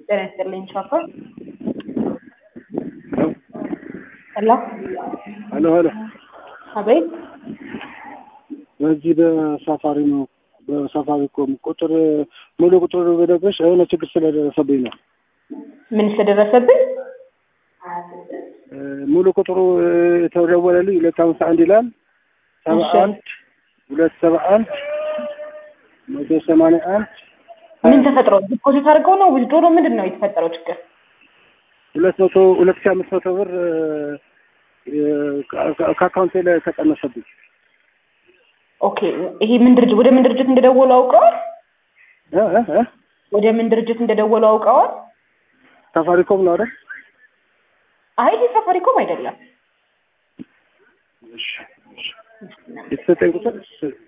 ጤና ይስጥልኝ ሻፈር ሄሎ ሄሎ ሄሎ አቤት በዚህ በሳፋሪ ነው በሳፋሪ ኮም ቁጥር ሙሉ ቁጥር በደረሽ የሆነ ችግር ስለደረሰብኝ ነው። ምን ስለደረሰብኝ? ሙሉ ቁጥሩ የተደወለልኝ ሁለት አምሳ አንድ ይላል ሰባ እሺ። አንድ ሁለት ሰባ አንድ መቶ ሰማንያ አንድ ምን ተፈጥሮ ዲፖዚት አድርገው ነው ዊዝድሮ ነው ምንድን ነው የተፈጠረው ችግር? ሁለት መቶ ሁለት ሺህ አምስት መቶ ብር እ፣ ከ- ከአካውንቴ ላይ ተቀነሰብኝ። ኦኬ ይሄ ምን ድርጅት ወደ ምን ድርጅት እንደደወሉ አውቀዋል? እ እ እ ወደ ምን ድርጅት እንደደወሉ አውቀዋል? ሳፋሪኮም ነው አይደል? አይ ይሄ ሳፋሪኮም አይደለም። እሺ፣ እሺ። የተሰጠኝ ቁጥር